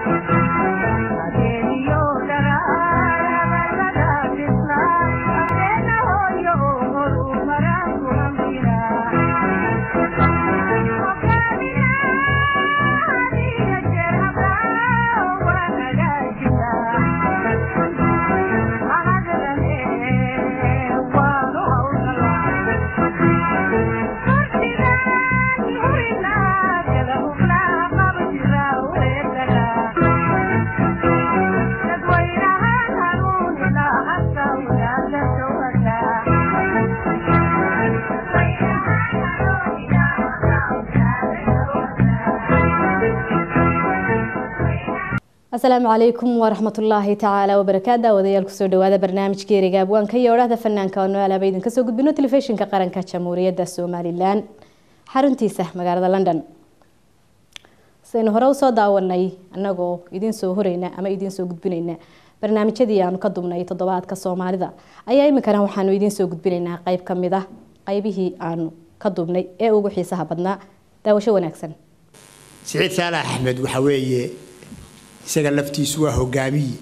asalaamu calaykum waraxmatullaahi tacaala wabarakaatu daawadayaal kusoo dhawaada barnaamijka eriga abwaanka iyo odhahda fanaanka oo noalaaba idin kasoo gudbino telefishinka qaranka jamhuuriyadda somalilan xaruntiisa magaalada london saynu hore usoo daawanay anagoo idiin soo horeyna ama idiin soo gudbinayna barnaamijyadii aanu ka dubnay toddobaadka soomaalida ayaa iminkana waxaanu idiin soo gudbinaynaa qeyb ka mid ah qeybihii aanu ka dubnay ee ugu xiisaha badnaa daawasho wanaagsan siciid saalax axmed waxa weeye isaga laftiisu waa hogaamiye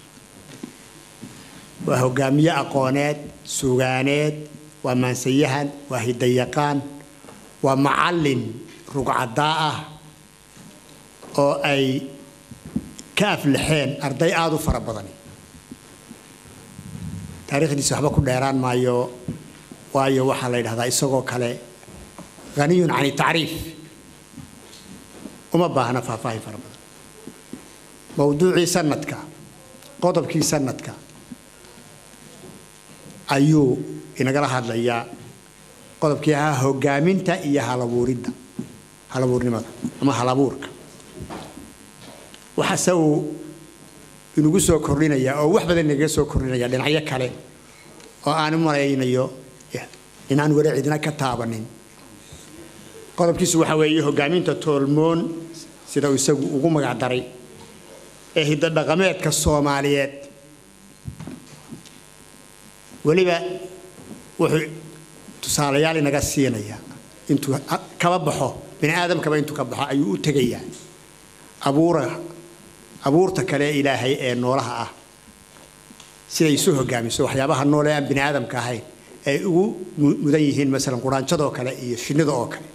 waa hogaamiye aqooneed sugaaneed waa maansayahan waa hidayaqaan waa macallin rugcadaa ah oo ay ka aflaxeen arday aada u fara badan taariikhdiisa waxba ku dheeraan maayo waayo waxaa la yidhahdaa isagoo kale haniyun cani tacriif uma baahna faahfaahin fara badan mowduucii sanadka qodobkii sanadka ayuu inagala hadlayaa qodobkii ahaa hogaaminta iyo halabuuridda halabuurnimada ama halabuurka waxaase uu inagu soo kordhinayaa oo wax badan inagaga soo kordhinaya dhinacyo kale oo aan u malaynayo inaan weli cidina ka taabanin qodobkiisu waxa weeye hogaaminta toolmoon sida uu isagu ugu magac daray ee hidodhaqameedka soomaaliyeed weliba wuxuu tusaalayaal inaga siinayaa intuu kaba baxo bini aadamkaba intuu ka baxo ayuu u tegayaa abuura abuurta kale ilaahay ee noolaha ah siday isu hogaamiso waxyaabaha noole aan bini aadamka ahayn ay ugu mudan yihiin masalan quraanjadoo kale iyo shinnida oo kale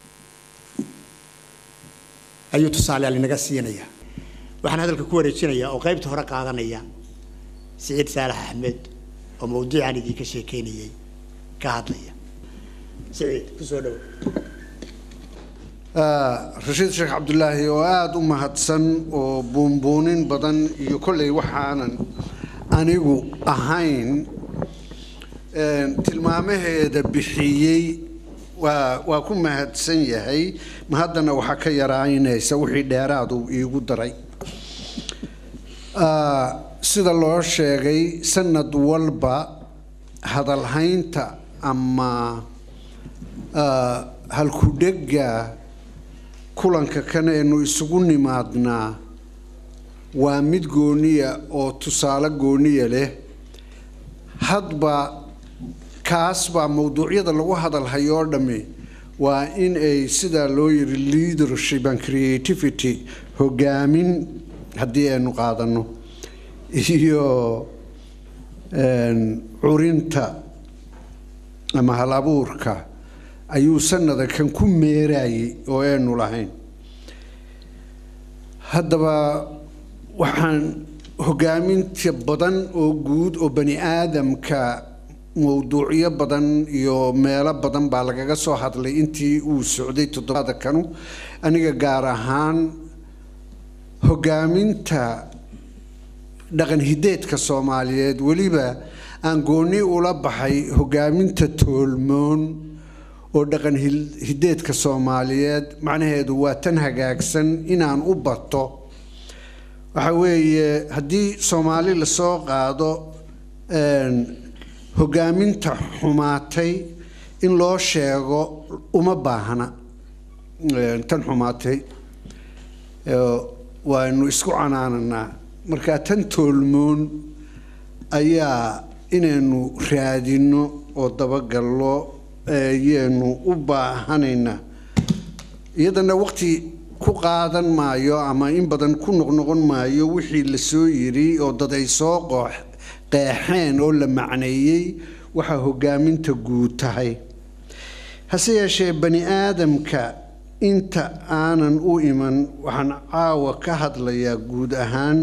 ayuu tusaalayaal inaga siinayaa waxaan hadalka ku wareejinayaa oo qaybta hore qaadanaya siciid saalax axmed oo mawduucaan idinka sheekeynayay ka hadlaya siciid kusoo dhowo rashiid sheekh cabdulaahi oo aada u mahadsan oo buunbuunin badan iyo kolley waxaanan anigu ahayn tilmaamaheeda bixiyey waa waa ku mahadsan yahay ma haddana waxaa ka yaraynaysa wixii dheeraadu iigu daray sida loo sheegay sanad walba hadalhaynta ama halkudhega kulanka kan aynu isugu nimaadnaa waa mid gooniya oo tusaale gooniya leh hadba kaas baa mowduucyada lagu hadalhayo oo dhammi waa in ay sidaa loo yiri leadership and creativity hogaamin haddii aynu qaadano iyo curinta ama hal abuurka ayuu sanada kan ku meerayay oo aynu lahayn haddaba waxaan hogaaminta badan oo guud oo bani aadamka mowduucyo badan iyo meelo badan baa lagaga soo hadlay intii uu socday toddobaada kanu aniga gaar ahaan hogaaminta dhaqan hideedka soomaaliyeed weliba aan gooni ula baxay hogaaminta toolmoon oo dhaqan hideedka soomaaliyeed macnaheedu waa tan hagaagsan inaan u bato waxa weeye haddii soomaali lasoo qaado hogaaminta xumaatay in loo sheego uma baahna tan xumaatay waanu isku canaananaa markaa tan toolmoon ayaa inaynu raadino oo dabagallo ayaanu u baahanaynaa iyadana waqti ku qaadan maayo ama in badan ku noqnoqon maayo wixii la soo yiri oo dad ay soo qoox qeexeen oo la macneeyey waxaa hogaaminta guud tahay hase yeeshee bani aadamka inta aanan u iman waxaan caawa ka hadlayaa guud ahaan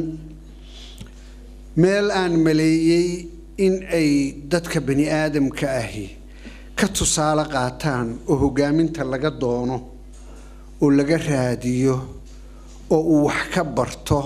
meel aan maleeyey in ay dadka bani aadamka ahi ka tusaale qaataan oo hogaaminta laga doono oo laga raadiyo oo uu wax ka barto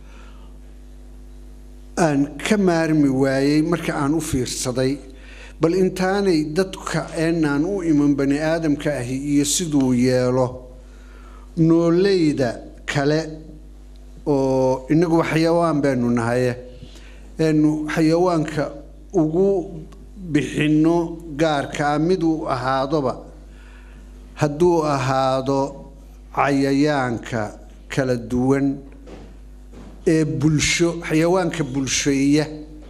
aan ka maarmi waayey marka aan u fiirsaday bal intaanay dadka eenaan u iman bani aadamka ahi iyo siduu yeelo nooleyda kale oo inaguba xayawaan baynu nahaye eenu xayawaanka ugu bixinno gaarkaa miduu ahaadoba hadduu ahaado cayayaanka kala duwan ee bulsho xayawaanka bulsheeya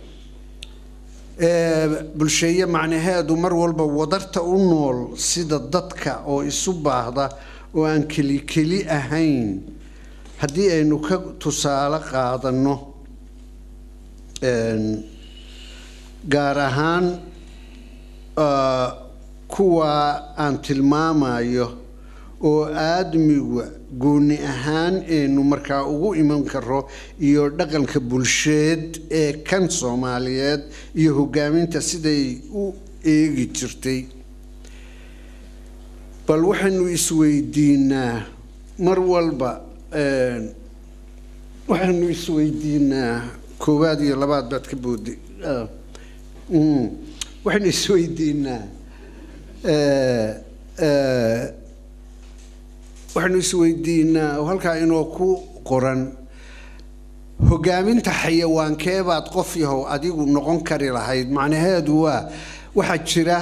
ee bulsheeye macnaheedu mar walba wadarta u nool sida dadka oo isu baahda oo aan keli keli ahayn haddii aynu ka tusaale qaadanno gaar ahaan kuwa aan tilmaamayo oo aadmiga gooni ahaan aynu markaa ugu iman karo iyo dhaqanka bulsheed ee kan soomaaliyeed iyo hogaaminta siday u eegi jirtay bal waxaynu isweydiinaa mar walba waxaynu isweydiinaa koowaad iyo labaad baad ka booday waxaynu isweydiinaa waxaynu isweydiinaa oo halkaa inoo ku qoran hogaaminta xayawaankeebaad qof yahow adigu noqon kari lahayd macnaheedu waa waxaa jira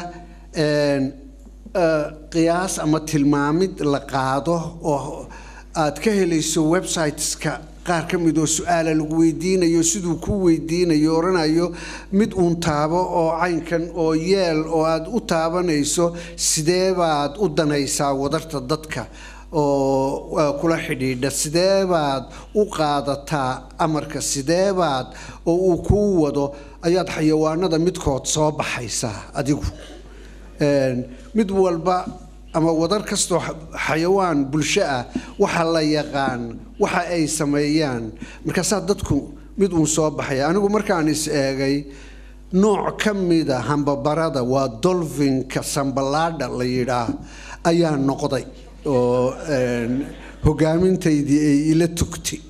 qiyaas ama tilmaamid la qaado oo aad ka helayso websiteska qaar ka mid oo su-aala lagu weydiinayo siduu ku weydiinayo oranayo mid uun taabo oo caynkan oo yeel oo aada u taabanayso sidee baad u danaysaa wadarta dadka oo kula xidhiidha sidee baad u qaadataa amarka sidee baad oo uu kuu wado ayaad xayawaanada midkood soo baxaysaa adigu mid walba ama wadar kastoo xayawaan bulsho ah waxa la yaqaan waxa ay sameeyaan markaasaa dadku mid uun soo baxaya anigu markaan is eegay nooc ka mida hambabarada waa dolfinka sambalaadha la yidhaah ayaa noqday oo hogaamintaydii ay ila tugtay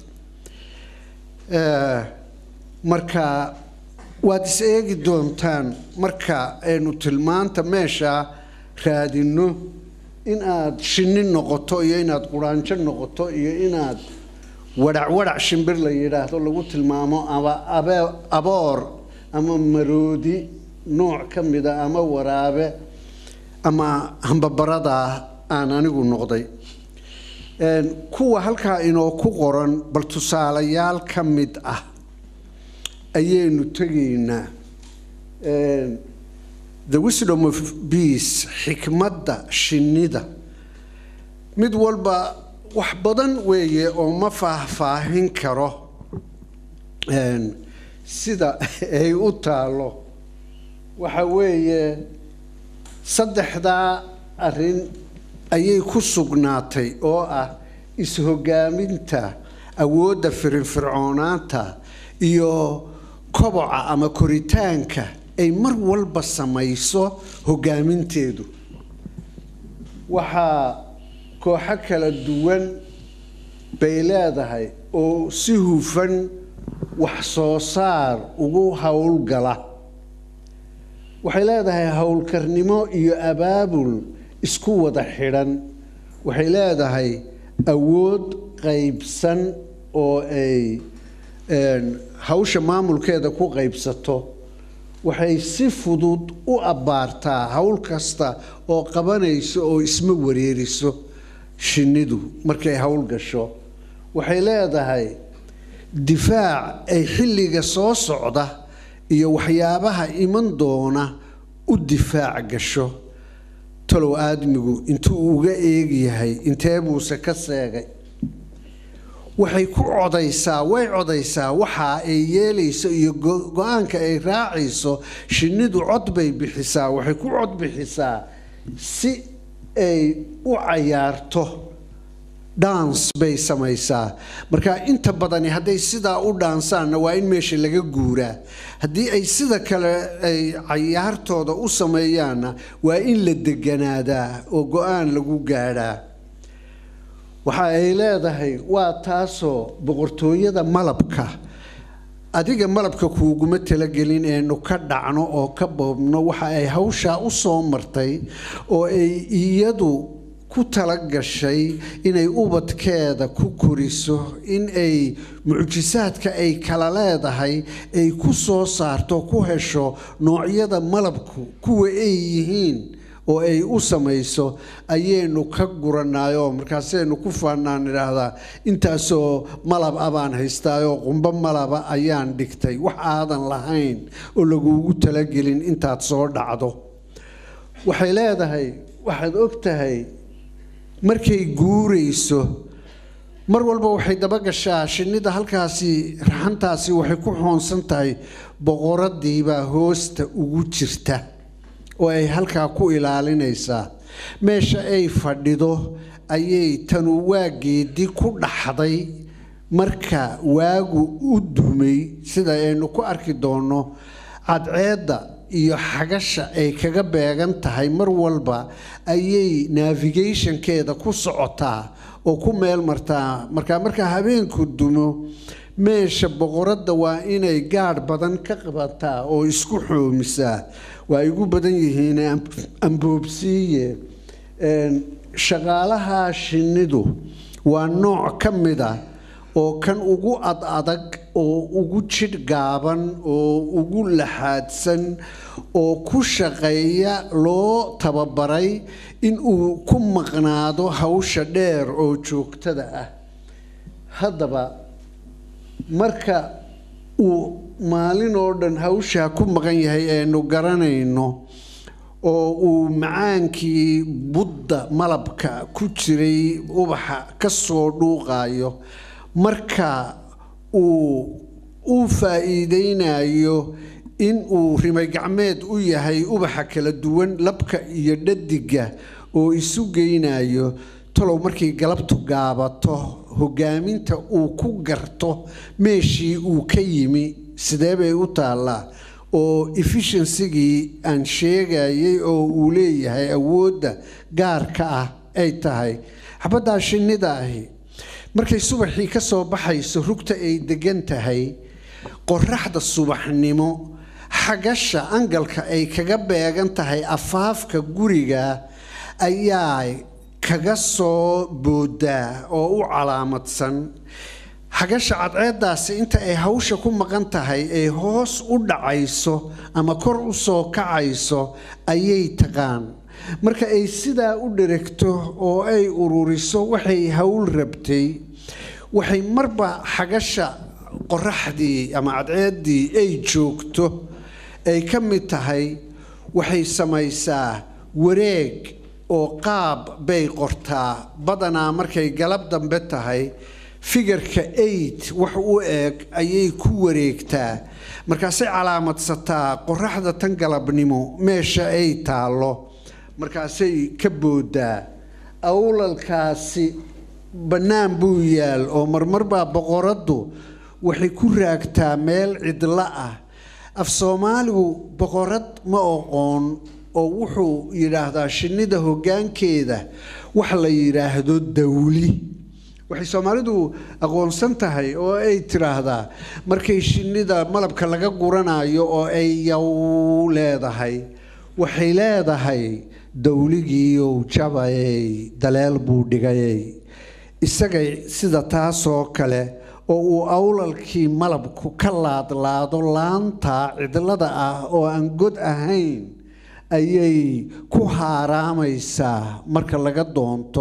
marka waad is eegi doontaan marka aynu tilmaanta meeshaa raadinno in aad shinni noqoto iyo inaad quraanjo noqoto iyo inaad wadhac wadhac shimbir la yidhaahdo lagu tilmaamo ama aboor ama maroodi nooc ka mida ama waraabe ama hambabaradaa aan anigu noqday kuwa halkaa inoo ku qoran bal tusaalayaal ka mid ah ayaynu tegaynaa the wisdom of beace xikmadda shinnida mid walba wax badan weeye oo ma faahfaahin karo sida ay u taalo waxa weeye saddexdaa arrin ayay ku sugnaatay oo ah is-hogaaminta awoodda firinfircoonaanta iyo koboca ama koritaanka ay mar walba samayso hogaaminteedu waxaa kooxo kala duwan bay leedahay oo si hufan wax soo saar ugu howlgala waxay leedahay howlkarnimo iyo abaabul isku wada xidhan waxay leedahay awood qaybsan oo ay hawsha maamulkeeda ku qaybsato waxay si fudud u abbaartaa howl kasta oo qabanayso oo isma wareeriso shinnidu markay howl gasho waxay leedahay difaac ay xilliga soo socda iyo waxyaabaha iman doona u difaac gasho talow aadmigu intuu uga eegyahay intee buuse ka seegay waxay ku codaysaa way codaysaa waxa ay yeelayso iyo go-aanka ay raacayso shinnidu cod bay bixisaa waxay ku cod bixisaa si ay u cayaarto dhans bay samaysaa marka inta badani hadday sidaa u dhaansaanna waa in meesha laga guuraa haddii ay sida kale ay cayaartooda u sameeyaanna waa in la deganaadaa oo go-aan lagu gaadhaa waxa ay leedahay waa taasoo boqortooyada malabka adiga malabka kuuguma talagelin eenu ka dhacno oo ka boobno waxa ay hawshaa u soo martay oo ay iyadu ku tala gashay inay ubadkeeda ku koriso in ay mucjisaadka ay kala leedahay ay ku soo saarto ku hesho noocyada malabku kuwa ay yihiin oo ay u samayso ayaynu ka guranaayoo markaasaynu ku faanaan idhaahdaa intaasoo malab a baan haystaayoo qumbo malaba ayaan dhigtay wax aadan lahayn oo laguugu talagelin intaad soo dhacdo waxay leedahay waxaad og tahay markay guurayso mar walba waxay dabagashaa shinnida halkaasi raxantaasi waxay ku xoonsan tahay boqoradiibaa hoosta ugu jirta oo ay halkaa ku ilaalinaysaa meesha ay fadhido ayay tanu waageedii ku dhaxday marka waagu u dumay sida aynu ku arki doonno cadceedda iyo xagasha ay kaga beegan tahay mar walba ayay navigationkeeda ku socotaa oo ku meel martaa markaa marka habeenku dumo meesha boqoradda waa inay gaadh badan ka qabataa oo isku xoomisaa waa igu badan yihiin amboobsiiye shaqaalaha shinnidu waa nooc ka mid a oo kan ugu ad adag oo ugu jidh gaaban oo ugu laxaadsan oo ku shaqeeya loo tababaray in uu ku maqnaado hawsha dheer oo joogtada ah haddaba marka uu maalin oo dhan hawshaa ku maqan yahay aynu garanayno oo uu macaankii budda malabka ku jiray ubaxa ka soo dhuuqayo marka uu u faa'iideynayo in uu rimay gacmeed u yahay ubaxa kala duwan labka iyo dhadiga oo isu geynayo talow markay galabtu gaabato hogaaminta uu ku garto meeshii uu ka yimi sidee bay u taallaa oo efficiensigii aan sheegayay oo uu leeyahay awoodda gaarka ah ay tahay xabaddaa shinnida ahi markay subaxii ka soo baxayso rugta ay degan tahay qoraxda subaxnimo xagasha angalka ay kaga beegan tahay afaafka guriga ayaa kaga soo boodaa oo u calaamadsan xagasha cadceeddaasi inta ay hawsha ku maqan tahay ay hoos u dhacayso ama kor u soo kacayso ayay taqaan marka ay sidaa u dheregto oo ay ururiso waxay hawl rabtay waxay marba xagasha qoraxdii ama cadceeddii ay joogto ay ka mid tahay waxay samaysaa wareeg oo qaab bay qortaa badanaa markay galab dambe tahay figarka eight wax u eg ayay ku wareegtaa markaasay calaamadsataa qoraxda tan galabnimo meesha ay taallo markaasay ka boodaa awlalkaasi bannaan buu yaal oo marmar baa boqoraddu waxay ku raagtaa meel cidlo ah af soomaaligu boqorad ma oqoon oo wuxuu yidhaahdaa shinnida hoggaankeeda wax la yidhaahdo dawli waxay soomaalidu aqoonsan tahay oo ay tiraahdaa markay shinnida malabka laga guranayo oo ay yow leedahay waxay leedahay dawligiiyow jabayey daleel buu dhigayey isagay sida taasoo kale oo uu awlalkii malabku ka laadlaado laanta cidlada ah oo aan god ahayn ayay ku haaraamaysaa marka laga doonto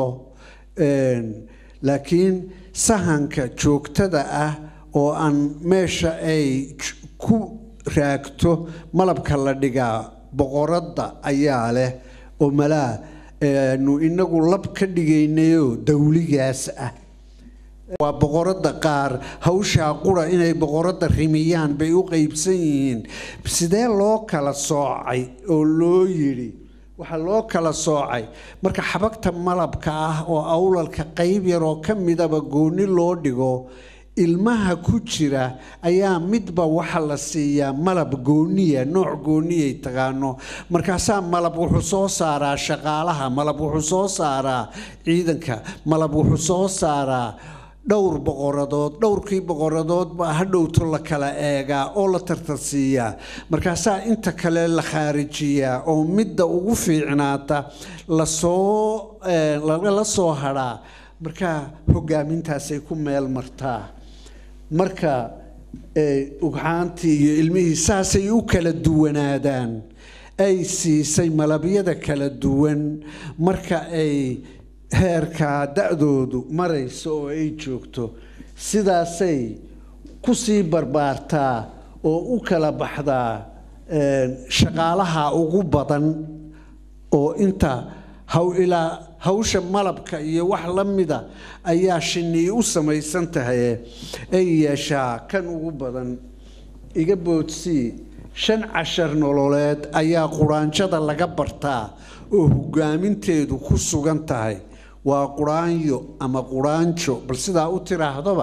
laakiin sahanka joogtada ah oo aan meesha ay ku raagto malabka la dhigaa boqoradda ayaa leh oo malaa nu inagu lab ka dhigaynayo dawligaas ah waa boqorada qaar hawshaa qura inay boqorada rimiyaan bay u qeybsan yihiin sidee loo kala soocay oo loo yidhi waxaa loo kala soocay marka xabagta malabka ah oo awlalka qeyb yaroo ka midaba gooni loo dhigo ilmaha ku jira ayaa midba waxa la siiyaa malab gooniya nooc gooniyay taqaano markaasaa malab wuxuu soo saaraa shaqaalaha malab wuxuu soo saaraa ciidanka malab wuxuu soo saaraa dhowr boqoradood dhowrkii boqoradood baa hadhowto la kala eegaa oo la tartarsiiyaa markaasaa inta kale la khaarijiyaa oo midda ugu fiicnaata lasoo lala soo hadhaa markaa hogaamintaasay ku meel martaa marka ugxaantii iyo ilmihii saasay u kala duwanaadaan ay siisay malabyada kala duwan marka ay heerkaa da-doodu marayso oo ay joogto sidaasay kusii barbaartaa oo u kala baxdaa shaqaalaha ugu badan oo inta haw ilaa hawsha malabka iyo wax la mida ayaa shinii u samaysan tahay ay yeeshaa kan ugu badan iga boodsii shan cashar nololeed ayaa quraanjada laga bartaa oo hogaaminteedu ku sugan tahay waa quraanyo ama quraanjo bal sidaa u tiraahdaba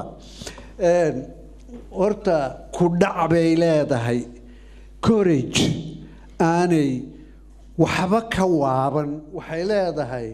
horta ku dhac bay leedahay corage aanay waxba ka waaban waxay leedahay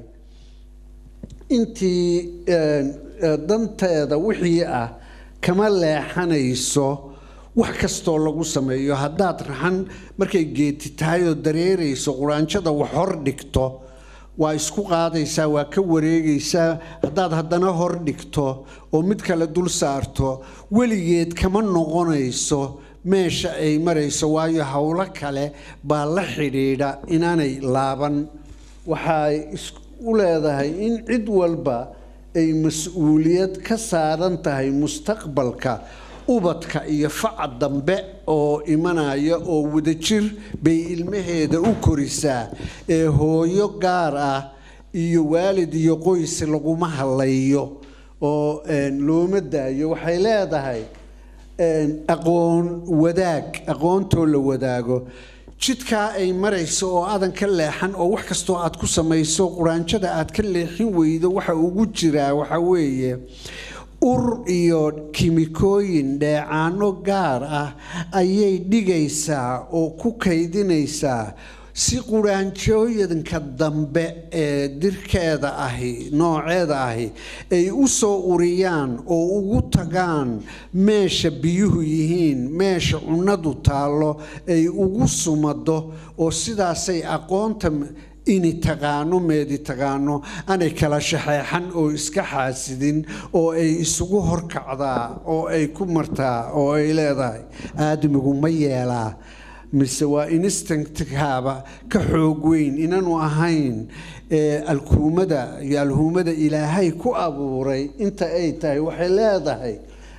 intii danteeda wixii ah kama leexanayso wax kastoo lagu sameeyo haddaad raxan markay geeti tahay oo dareerayso quraanjada wax hor dhigto waa isku qaadaysaa waa ka wareegaysaa haddaad haddana hor dhigto oo mid kale dul saarto weligeed kama noqonayso meesha ay marayso waayo howlo kale baa la xidhiidha inaanay laaban waxay u leedahay in cid walba ay mas-uuliyad ka saaran tahay mustaqbalka ubadka iyo faca dambe oo imanaya oo wadajir bay ilmaheeda u korisaa ee hooyo gaar ah iyo waalid iyo qoys laguma halayo oo looma daayo waxay leedahay aqoon wadaag aqoontoo la wadaago jidkaa ay marayso oo aadan ka leexan oo wax kastoo aad ku samayso quraanjada aad ka leexin weydo waxa ugu jiraa waxa weeye ur iyo kimikooyin dheecaano gaar ah ayay dhigaysaa oo ku kaydinaysaa si quraanjooyinka dambe ee dirkeeda ahi nooceeda ahi ay u soo uriyaan oo ugu tagaan meesha biyuhu yihiin meesha cunnadu taallo ay ugu sumado oo sidaasay aqoonta ini taqaano meedi taqaano aanay kala shaxeexan oo iska xaasidin oo ay isugu horkacdaa oo ay ku martaa oo ay leedahay aadamigu ma yeelaa mise waa instinctkaaba ka xoog weyn inaanu ahayn alkuumada iyo alhuumada ilaahay ku abuuray inta ay tahay waxay leedahay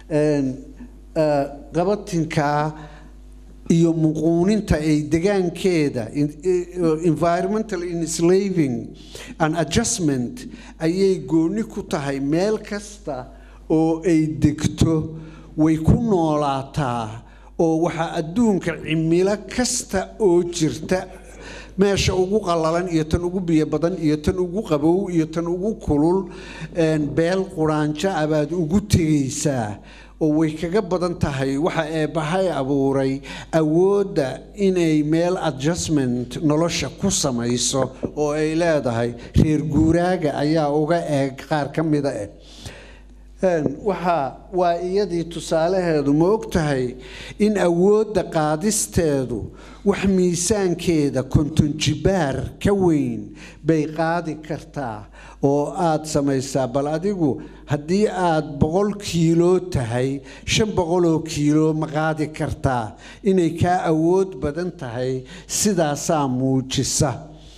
qabatinkaa iyo muquuninta ay degaankeeda environmental enslaving and adjustment ayay gooni ku tahay meel kasta oo ay degto way ku noolaataa oo waxaa adduunka cimilo kasta oo jirta meesha ugu qallalan iyo tan ugu biyo badan iyo tan ugu qabow iyo tan ugu kulul beel quraanjo ah baad ugu tegaysaa oo way kaga badan tahay waxa eebbahay abuuray awoodda inay meel adjustment nolosha ku samayso oo ay leedahay reer guuraaga ayaa uga eeg qaar ka mida eh waxaa waa iyadii tusaalaheedu ma og tahay in awoodda qaadisteedu wax miisaankeeda konton jibaar ka weyn bay qaadi kartaa oo aada samaysaa bal adigu haddii aada boqol kiilo tahay shan boqoloo kiilo ma qaadi kartaa inay kaa awood badan tahay sidaasaa muujisa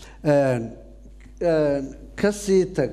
kasii tag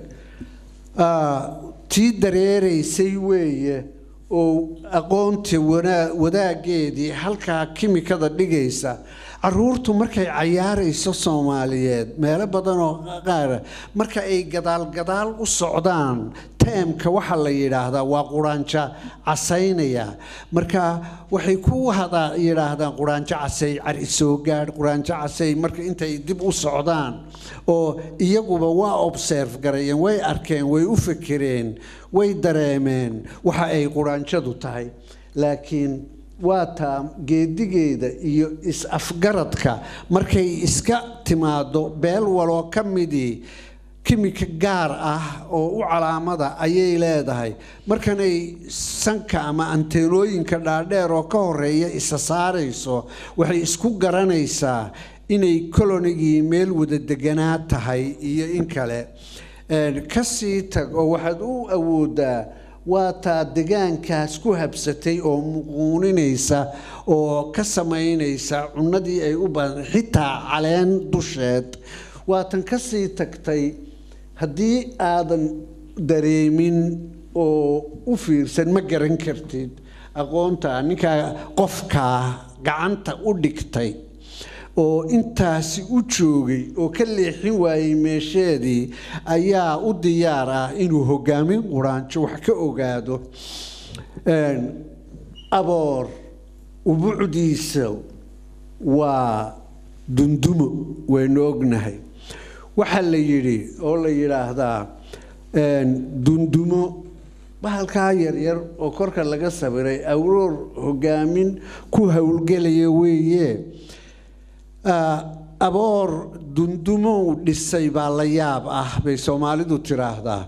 tii dareeraysay weeye oo aqoonta wadaaggeedii halkaa kimikada dhigaysa caruurtu markay cayaarayso soomaaliyeed meelo badan oo qaara marka ay gadaal gadaal u socdaan teemka waxaa la yidhaahdaa waa quraanjo casaynaya marka waxay ku hada yidhaahdaan quraanjo casay cari soo gaadh quraanjo casay marka intay dib u socdaan oo iyaguba waa observe garayeen way arkeen way u fekereen way dareemeen waxa ay quraanjadu tahay laakiin waa taa geedigeeda iyo is-afgaradka markay iska timaado beel waloo ka midii kimika gaar ah oo u calaamada ayay leedahay markanay sanka ama anteenooyinka dhaadheer oo ka horeeya isa saarayso waxay isku garanaysaa inay kolonigii meel wada deganaa tahay iyo in kale kasii tag oo waxaad u awoodaa waa taa degaankaas ku habsatay oo muquuninaysa oo ka samaynaysa cunadii ay u badan xitaa caleen dusheed waatan kasii tagtay haddii aadan dareemin oo u fiirsan ma garan kartid aqoonta ninkaa qofkaa gacanta u dhigtay oo intaasi u joogay oo ka leexin waayey meesheedii ayaa u diyaar ah inuu hogaamin quraanjo wax ka ogaado aboor ubucdiisa waa dundumo waynu ognahay waxaa la yidhi oo la yidhaahdaa dundumo bahalkaa yaryar oo korka laga sabiray awroor hogaamin ku howlgelaya weeye aboor dundumow dhisay baa la yaab ah bay soomaalidu tiraahdaa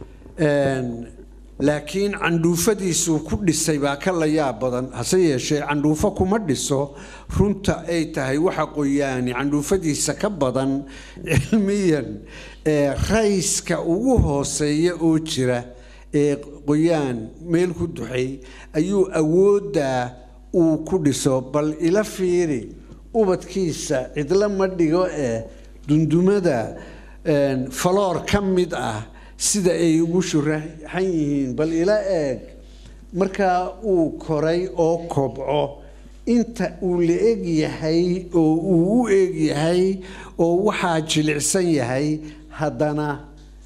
laakiin candhuufadiisuu ku dhisay baa ka la yaab badan hase yeeshee candhuufo kuma dhiso runta ay tahay waxa qoyaani candhuufadiisa ka badan cilmiyan rayska ugu hooseeya oo jira ee qoyaan meel ku duxay ayuu awooddaa uu ku dhiso bal ila fiiri ubadkiisa cidlo ma dhigo ee dundumada faloor ka mid ah sida ay ugu shuraxan yihiin bal ila eeg markaa uu koray oo kobco inta uu la eg yahay oo uu u eg yahay oo waxaa jilicsan yahay haddana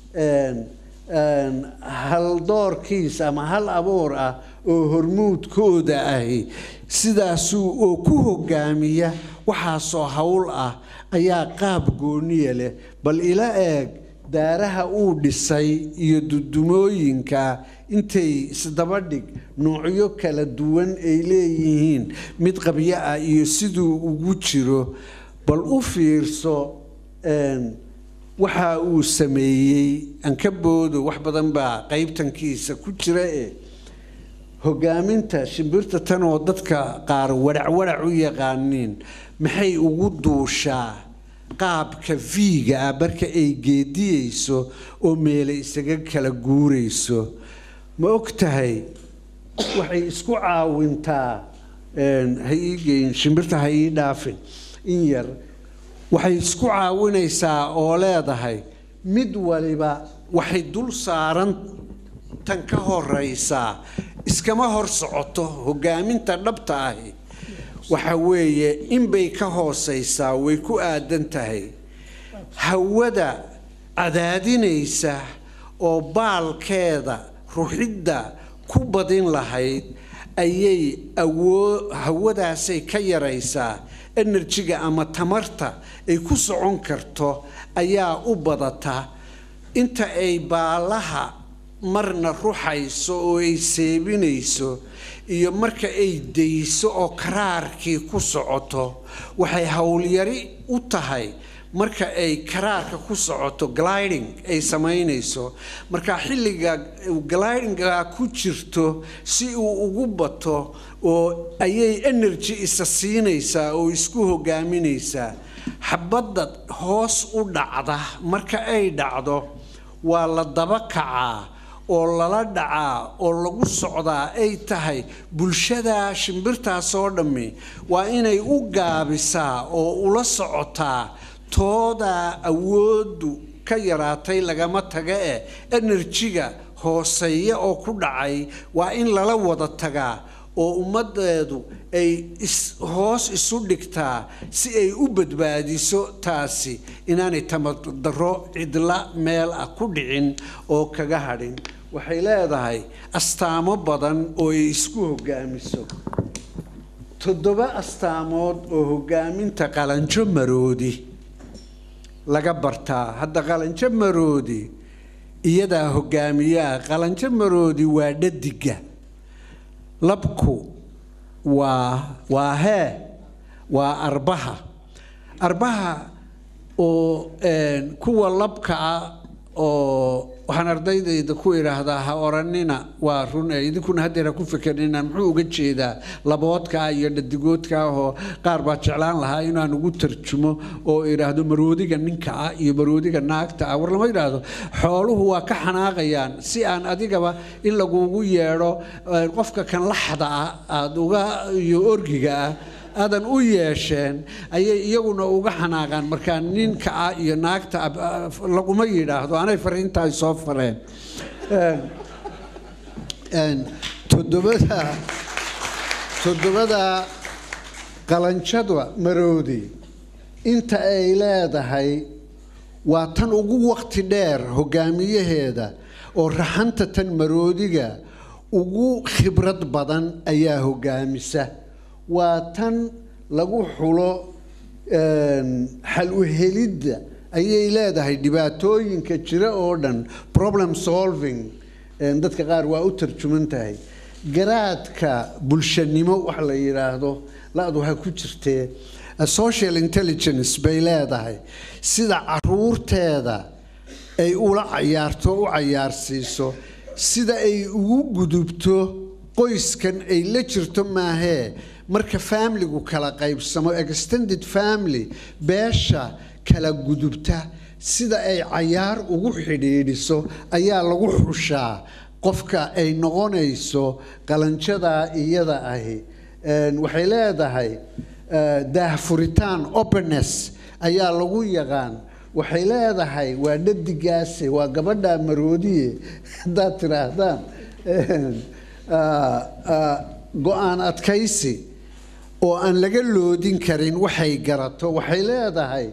haldoorkiis ama hal abuur ah oo hormuudkooda ahi sidaasuu oo ku hogaamiya waxaasoo howl ah ayaa qaab gooniya leh bal ila eeg daaraha uu dhisay iyo dudumooyinka intay isdaba dhig noocyo kala duwan ay leeyihiin mid qabyo ah iyo siduu ugu jiro bal u fiirso waxa uu sameeyey ankaboodo wax badan baa qaybtankiisa ku jira e hogaaminta shimbirta tan oo dadka qaar wadhacwadhac u yaqaaniin maxay ugu duushaa qaabka viiga ah marka ay geediyeyso oo meele isaga kala guurayso ma og tahay waxay isku caawintaa ha ii geyn shimbirta ha ii dhaafin in yar waxay isku caawinaysaa oo leedahay mid waliba waxay dul saaran tan ka horeysaa iskama hor socoto hogaaminta dhabta ahi waxa weeye inbay ka hooseysaa way ku aadan tahay hawada cadaadinaysa oo baalkeeda ruxidda ku badin lahayd ayay awoo hawadaasay ka yaraysaa enerjiga ama tamarta ay ku socon karto ayaa u badata inta ay baalaha marna ruxayso oo ay seebinayso iyo marka ay dayso oo karaarkii ku socoto waxay howlyari u tahay marka ay karaarka ku socoto gliding ay samaynayso marka xilliga glidinga ku jirto si uu ugu bato oo ayay energy isa siinaysaa oo isku hogaaminaysaa xabadda hoos u dhacda marka ay dhacdo waa la daba kacaa oo lala dhacaa oo lagu socdaa ay tahay bulshada shimbirtaasoo dhammi waa inay u gaabisaa oo ula socotaa toodaa awooddu ka yaraatay lagama taga eh enerjiga hooseeya oo ku dhacay waa in lala wada tagaa oo ummaddeedu ay hoos isu dhigtaa si ay u badbaadiso taasi inaanay tamadaro cidla meel ah ku dhicin oo kaga hadhin waxay leedahay astaamo badan oo ay isku hogaamiso toddoba astaamood oo hogaaminta qalanjo maroodi laga bartaa hadda qalanjo maroodi iyadaa hogaamiyaa qalanjo maroodi waa dhadiga labku waa waa hee waa arbaha arbaha oo kuwa labka ah oo waxaan ardaydayda ku idhaahdaa ha oranina waa run ee idinkuna haddeer ha ku fikernina muxuu uga jeedaa laboodkaa iyo dhadigoodkaa oo qaar baa jeclaan lahaa inaan ugu tarjumo oo idhaahdo maroodiga ninka ah iyo maroodiga naagta ah war lama idhaahdo xooluhu waa ka xanaaqayaan si aan adigaba in lagugu yeedho qofka kan laxda ah aada uga iyo orgiga ah aadan u yeesheen ayay iyaguna uga xanaaqaan markaa ninka ah iyo naagta laguma yidhaahdo anay fariintaay soo fareen toddobada toddobada qalanjada maroodi inta ay leedahay waa tan ugu waqti dheer hogaamiyaheeda oo raxanta tan maroodiga ugu khibrad badan ayaa hogaamisa waa tan lagu xulo xal u helidda ayay leedahay dhibaatooyinka jira oo dhan problem solving dadka qaar waa u tarjuman tahay garaadka bulshanimo wax la yidhaahdo la-du waxaa ku jirtee social intelligence bay leedahay sida caruurteeda ay ula cayaarto u cayaarsiiso sida ay ugu gudubto qoyskan ay la jirto maahee marka faamiligu kala qaybsamo extended family beesha kala gudubta sida ay cayaar ugu xidhiidhiso ayaa lagu xushaa qofka ay noqonayso qalanjadaa iyada ahi waxay leedahay daahfuritaan openness ayaa lagu yaqaan waxay leedahay waa dhadigaase waa gabadha maroodiye haddaad tidhaahdaan go-aan adkaysi oo aan laga loodin karin waxay garato waxay leedahay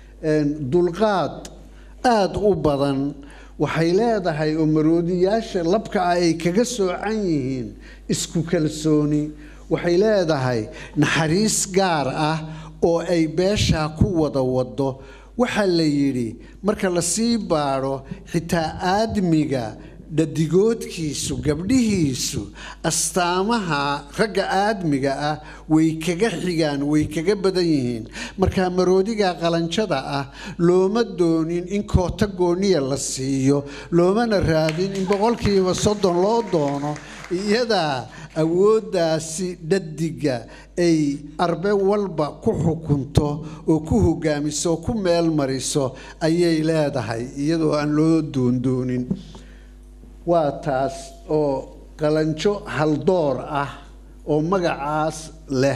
dulqaad aada u badan waxay leedahay oo maroodiyaasha labka ah ay kaga soocan yihiin isku kalsooni waxay leedahay naxariis gaar ah oo ay beeshaa ku wada wado waxaa la yidhi marka lasii baadho xitaa aadmiga dhadigoodkiisu gabdhihiisu astaamaha ragga aadmiga ah way kaga xigaan way kaga badan yihiin markaa maroodiga qalanjada ah looma doonin in koota gooniya la siiyo loomana raadin in boqolkiiba soddon loo doono iyadaa awooddaasi dhadiga ay arbe walba ku xukunto oo ku hogaamiso oo ku meel mariso ayay leedahay iyadoo aan loo doondoonin waa taas oo qalanjo haldoor ah oo magacaas leh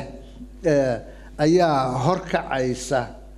ayaa horkacaysa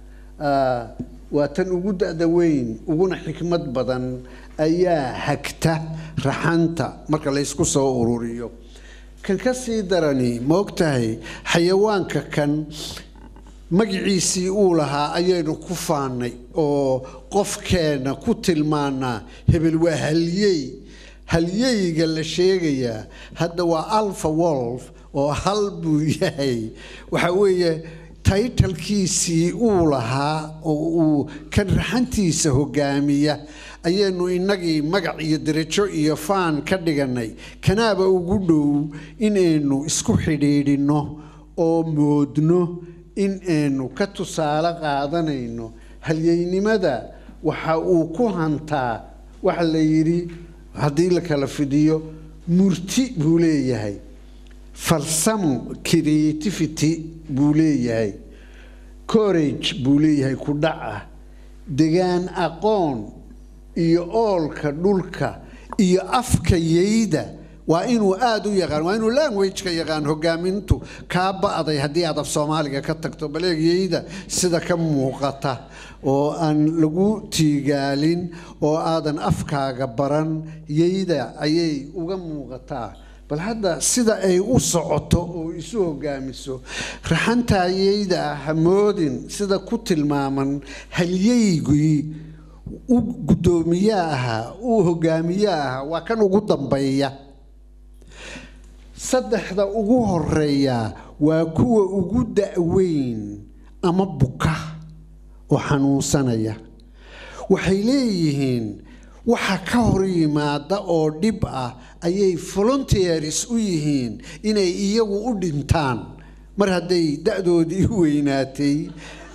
waa tan ugu da-da weyn uguna xikmad badan ayaa hagta raxanta marka laysku soo ururiyo kan ka sii darani ma ogtahay xayawaanka kan magiciisii uu lahaa ayaynu ku faanay oo qofkeenna ku tilmaanaa hebel waa halyey halyeyga la sheegayaa hadda waa alpha wolf oo hal buu yahay waxa weeye taytalkiisii uu lahaa oo uu kan raxantiisa hogaamiya ayaynu innagii magac iyo derajo iyo faan ka dhiganay kanaaba ugu dhow inaynu isku xidhiidhinno oo moodno in aynu ka tusaale qaadanayno halyeynimada waxa uu ku hantaa waxa la yidhi haddii la kala fidiyo murti buu leeyahay farsamo creativity buu leeyahay corage buu leeyahay ku dhaca degaan aqoon iyo oolka dhulka iyo afka yeyda waa inuu aada u yaqaan waa inuu languageka yaqaan hogaamintu kaa ba-day haddii aad af soomaaliga ka tagto baleeg yeyda sida ka muuqata oo aan lagu tiigaalin oo aadan afkaaga baran yeyda ayay uga muuqataa bal hadda sida ay u socoto oo isu hogaamiso raxantaayeyda ah hamoodin sida ku tilmaaman halyeygii u guddoomiye ahaa uu hogaamiye ahaa waa kan ugu dambeeya saddexda ugu horeeya waa kuwa ugu da-weyn ama buka oo xanuunsanaya waxay leeyihiin waxa ka hor yimaada oo dhib ah ayay volunteers u yihiin inay iyagu u dhintaan mar hadday da-doodii weynaatay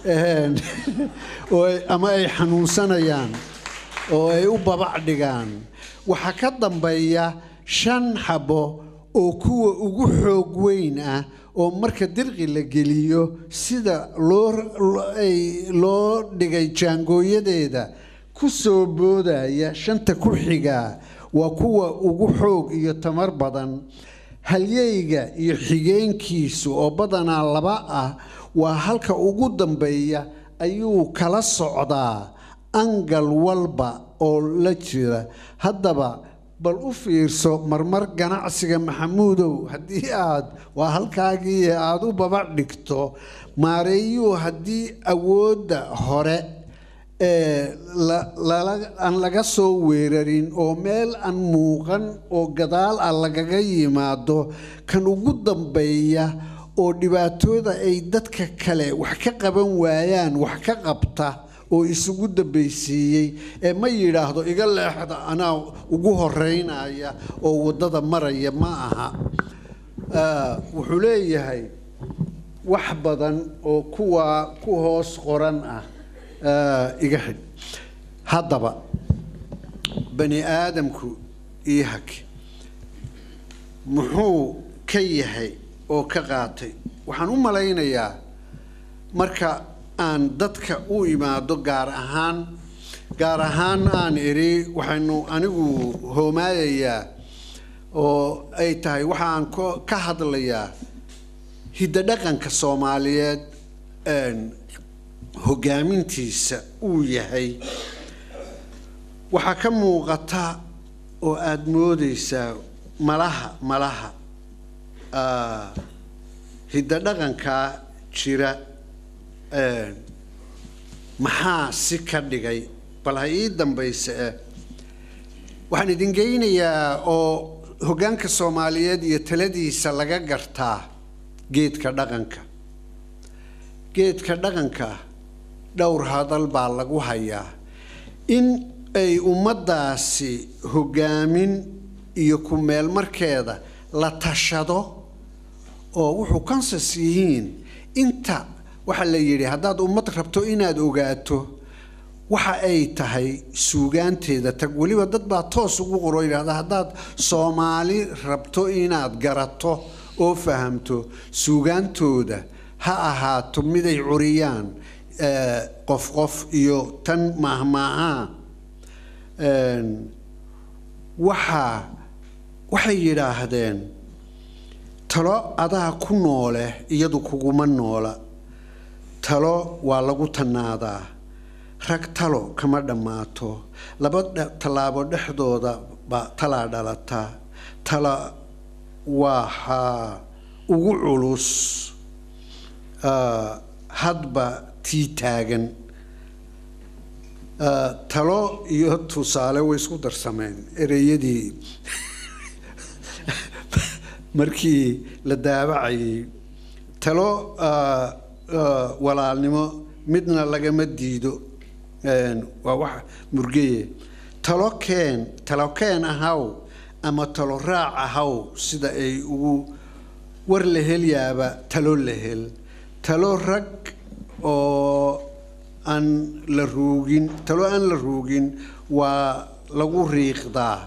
oo ama ay xanuunsanayaan oo ay u babac dhigaan waxaa ka dambeeya shan xabo oo kuwa ugu xoog weyn ah oo marka dirqi la geliyo sida loo loo dhigay jaangooyadeeda ku soo boodaya shanta ku xigaa waa kuwa ugu xoog iyo tamar badan halyeyga iyo xigeenkiisu oo badanaa laba ah waa halka ugu dambeeya ayuu kala socdaa angal walba oo la jira haddaba bal u fiirso marmar ganacsiga maxamuudow haddii aad waa halkaagii aada u babac dhigto maareeyuu haddii awoodda hore aan laga soo weerarin oo meel aan muuqan oo gadaal ah lagaga yimaado kan ugu dambeeya oo dhibaatooda ay dadka kale wax ka qaban waayaan wax ka qabta oo isugu dambaysiiyey ee ma yidhaahdo iga leexda anaa ugu horeynaya oo waddada maraya ma aha wuxuu leeyahay wax badan oo kuwaa ku hoos qoran ah iga xidh haddaba bani aadamku io hake muxuu ka yahay oo ka qaatay waxaan u malaynayaa marka aan dadka u imaado gaar ahaan gaar ahaan aan idhi waxaynu anigu hoomaayayaa oo ay tahay waxaan ka hadlayaa hiddo dhaqanka soomaaliyeed hogaamintiisa uu yahay waxaa ka muuqata oo aada moodeysaa malaha malaha hiddo dhaqankaa jira maxaa si ka dhigay bal ha ii dambayse eh waxaan idin geynayaa oo hoggaanka soomaaliyeed iyo taladiisa laga gartaa geedka dhaqanka geedka dhaqanka dhowr hadal baa lagu hayaa in ay ummaddaasi hoggaamin iyo ku meel markeeda la tashado oo wuxuu kansas yihiin inta waxaa la yidhi haddaad ummad rabto inaad ogaato waxa ay tahay suugaanteeda tag weliba dad baa toos ugu qoro yidhahda haddaad soomaali rabto inaad garato oo fahamto suugaantooda ha ahaato miday curiyaan qof qof iyo tan maahmaahaa waxaa waxay yidhaahdeen talo adaa ku noole iyadu kuguma noola talo waa lagu tannaadaa rag talo kama dhammaato laba tallaabo dhexdooda baa talaa dhalataa tala waxaa ugu culus hadba tii taagan talo iyo tusaale way isku darsameen ereyadii markii la daabacayay talo walaalnimo midna lagama diido waa wax murgeye talo keen talo keen ahaw ama talo raac ahaw sida ay ugu war la helyaaba talo la hel talo rag oo aan la ruugin talo aan la ruugin waa lagu riiqdaa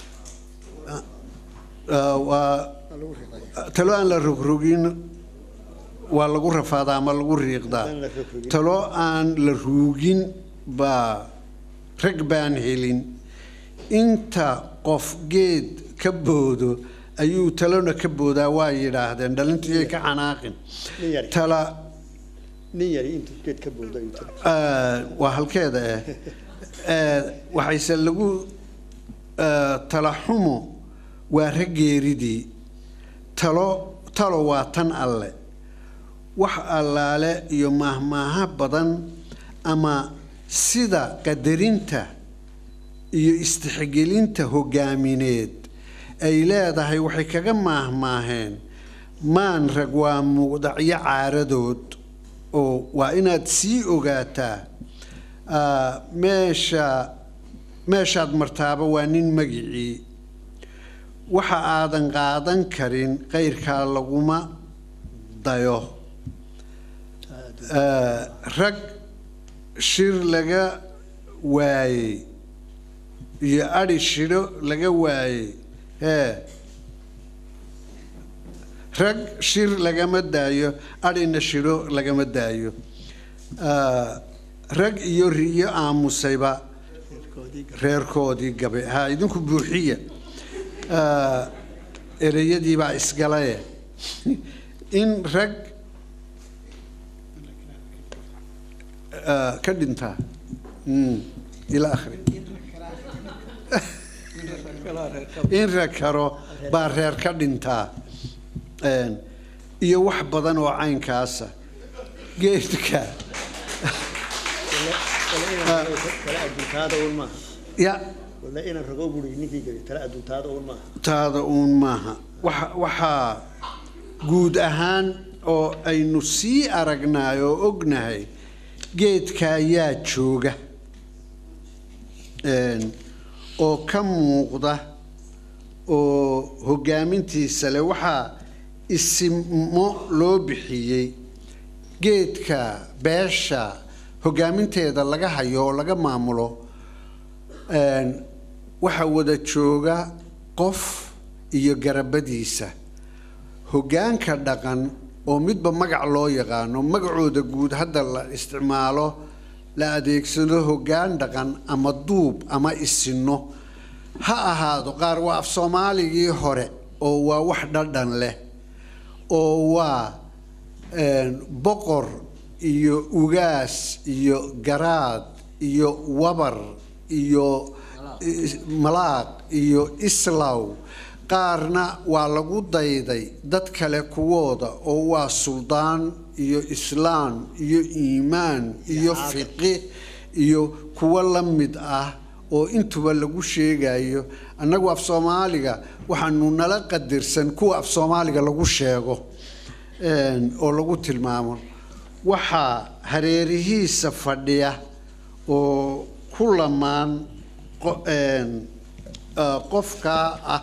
waa talo aan la rogrogin waa lagu rafaadaa ama lagu riiqdaa talo aan la ruugin baa rag baan helin inta qof geed ka boodo ayuu talona ka boodaa waa yidhaahdeen dhalintiiyay ka xanaaqin tala waa halkeeda eh waxayse lagu talaxumo waa raggeeridii talo talo waa tan alle wax allaale iyo maahmaaha badan ama sida qadarinta iyo istixgelinta hogaamineed ay leedahay waxay kaga maahmaaheen maan rag waa muqdacyo caaradood oo waa inaad sii ogaataa meesha meeshaad martaaba waa nin magicii waxa aadan qaadan karin qeyrkaa laguma dayo rag shir laga waayey iyo adhi shidho laga waayey hee rag shir lagama daayo adhina shidho lagama daayo rag iyo riyo aamusayba reerkoodii gabe ha idinku buuxiya ereyadiibaa isgalaye in rag ka dhintaa ila akhri in rag karo baa reer ka dhintaa iyo wax badan oo caynkaasa geedka ya taada uun maaha waxaa guud ahaan oo aynu sii aragnaay oo ognahay geedka ayaa jooga oo ka muuqda oo hogaamintiisa leh waxaa isimo loo bixiyey geedka beesha hogaaminteeda laga hayo oo laga maamulo waxaa wada jooga qof iyo garabadiisa hoggaanka dhaqan oo midba magac loo yaqaano magacooda guud hadda la isticmaalo la adeegsado hoggaan dhaqan ama duub ama isino ha ahaado qaar waa af soomaaligii hore oo waa wax dhadhan leh oo waa boqor iyo ugaas iyo garaad iyo wabar iyo malaaq iyo islaw qaarna waa lagu dayday dad kale kuwooda oo waa suldaan iyo islaam iyo iimaan iyo fiqi iyo kuwo la mid ah oo intuba lagu sheegayo annagu af soomaaliga waxaanu nala qadirsan kuwa af soomaaliga lagu sheego oo lagu tilmaamo waxaa hareerihiisa fadhiya oo ku lamaan qofkaa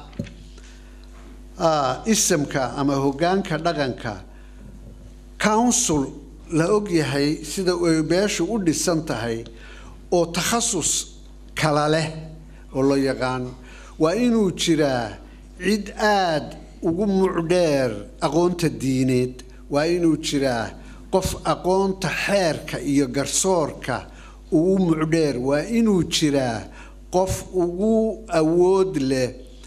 ah isamka ama hoggaanka dhaqanka council la ogyahay sida ay beeshu u dhisan tahay oo takhasus kala leh oo la yaqaano waa inuu jiraa cid aada ugu mucdheer aqoonta diineed waa inuu jiraa qof aqoonta xeerka iyo garsoorka ugu mucdheer waa inuu jiraa qof ugu awood leh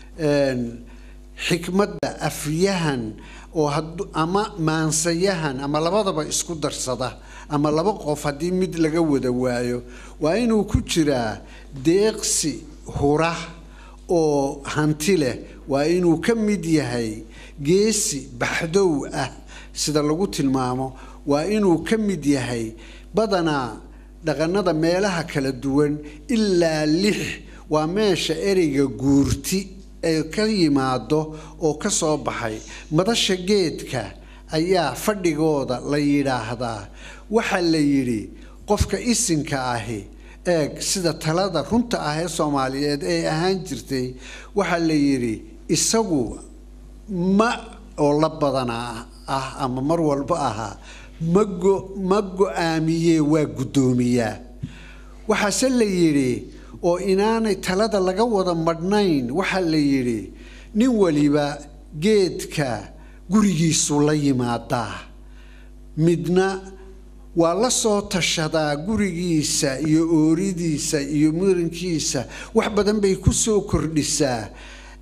xikmadda afyahan oo ama maansayahan ama labadaba isku darsada ama laba qof haddii mid laga wada waayo waa inuu ku jiraa deeqsi hura oo hanti leh waa inuu ka mid yahay geesi baxdow ah sida lagu tilmaamo waa inuu ka mid yahay badanaa dhaqanada meelaha kala duwan ilaa lix waa meesha ereyga guurti ay ka yimaado oo ka soo baxay madasha geedka ayaa fadhigooda la yidhaahdaa waxaa la yidhi qofka isinka ahi eeg sida talada runta ah ee soomaaliyeed ay ahaan jirtay waxaa la yidhi isagu ma oo la badanaa ah ama mar walba ahaa mago ma go-aamiyee waa guddoomiyaa waxaase la yidhi oo inaanay talada laga wada madhnayn waxaa la yidhi nin waliba geedka gurigiisu la yimaadaa midna waa la soo tashadaa gurigiisa iyo ooridiisa iyo murankiisa wax badan bay ku soo kordhisaa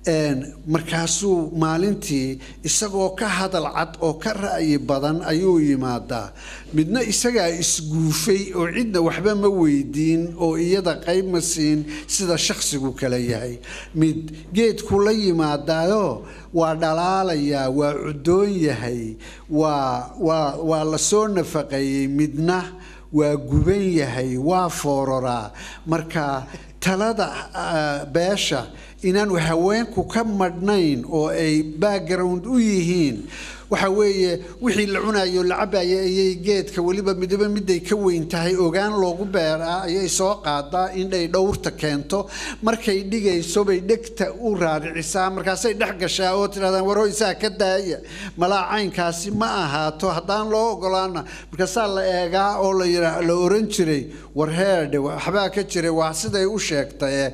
markaasuu maalintii isagoo ka hadal cad oo ka ra'yi badan ayuu yimaadaa midna isagaa isguufay oo cidna waxba ma weydiin oo iyada qayb ma siin sida shakhsigu kale yahay mid geedku la yimaadaayo waa dhalaalayaa waa cudoon yahay waa waa waa la soo nafaqeeyey midna waa guban yahay waa foororaa marka talada beesha inaanu haweenku ka madhnayn oo ay background u yihiin waxa weeye wixii la cunayo la cabaya ayay geedka weliba midaba miday ka weyn tahay ogaan loogu beeraa ayay soo qaadaa indhay dhowrta keento markay dhigayso bay dhegta u raaricisaa markaasay dhex gashaa oo tidhahdaan warho isaa ka daaya malaa caynkaasi ma ahaato haddaan loo ogolaana markaasaa la eegaa oo la yidhaa la oran jiray war heedhe waxbaa ka jiray waa siday u sheegtaye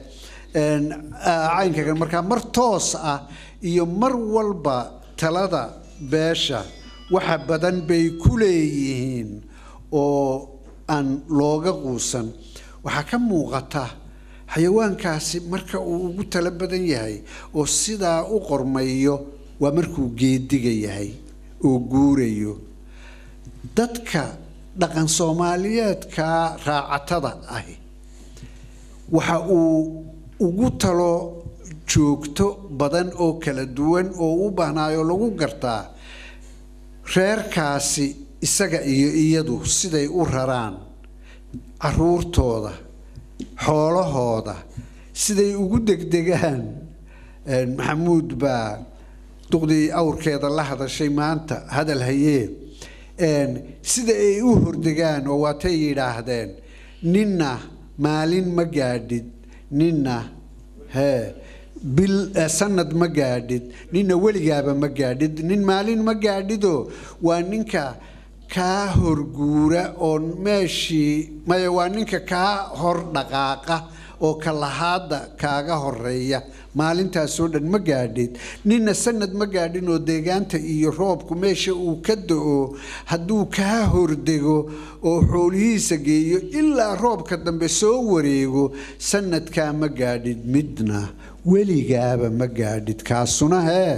caynka markaa mar toos ah iyo mar walba talada beesha waxa badan bay ku leeyihiin oo aan looga quusan waxaa ka muuqata xayawaankaasi marka uu ugu talo badan yahay oo sidaa u qormayo waa markuu geediga yahay oo guurayo dadka dhaqan soomaaliyeedka raacatada ahi waxa uu ugu talo joogto badan oo kala duwan oo u baahnaayoo lagu gartaa reerkaasi isaga iyo iyadu siday u raraan caruurtooda xoolahooda siday ugu degdegaan maxamuud baa duqdii awrkeeda la hadashay maanta hadal hayee sida ay u hordegaan oo waatay yidhaahdeen ninna maalin ma gaadhid ninna hee bil sanad ma gaadhid ninna weligaaba ma gaadhid nin maalin ma gaadhidoo waa ninka kaa horguura oo meeshii maya waa ninka kaa hor dhaqaaqa oo kalahaada kaaga horeeya maalintaasoo dhan ma gaadhid ninna sanad ma gaadhin oo deegaanta iyo roobku meesha uu ka da-o hadduu kaa hordego oo xoolihiisa geeyo ilaa roobka dambe soo wareego sanadkaa ma gaadhid midna weligaaba ma gaadhid kaasuna hee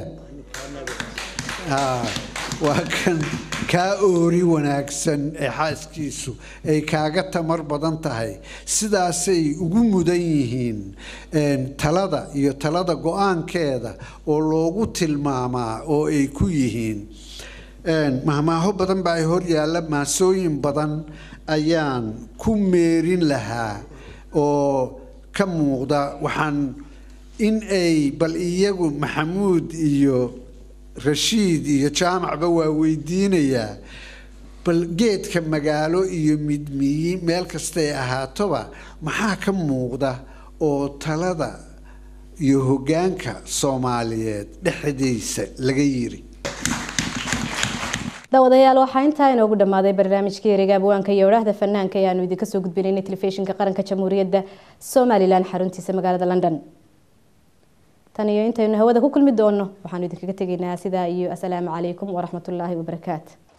waa kan kaa oori wanaagsan ee xaaskiisu ay kaaga tamar badan tahay sidaasay ugu mudan yihiin talada iyo talada go-aankeeda oo loogu tilmaamaa oo ay ku yihiin mahmaaho badan baa ay hor yaalla maasooyin badan ayaan ku meerin lahaa oo ka muuqda waxaan in ay bal iyagu maxamuud iyo rashiid iyo jaamacba waa weydiinayaa bal geedka magaalo iyo midmiyi meel kastay ahaatoba maxaa ka muuqda oo talada iyo hoggaanka soomaaliyeed dhexdiisa laga yiri daawadayaal waxaa intaa inoogu dhammaaday barnaamijkii ereyga abwaanka iyo odhaahda fanaanka ee aanu idinka soo gudbinaynay telefishinka qaranka jamhuuriyadda somalilan xaruntiisa magaalada london tan iyo intaynu hawada ku kulmi doono waxaanu idinkaga tegaynaa sidaa iyo asalaamu calaykum waraxmatullaahi wabarakaatu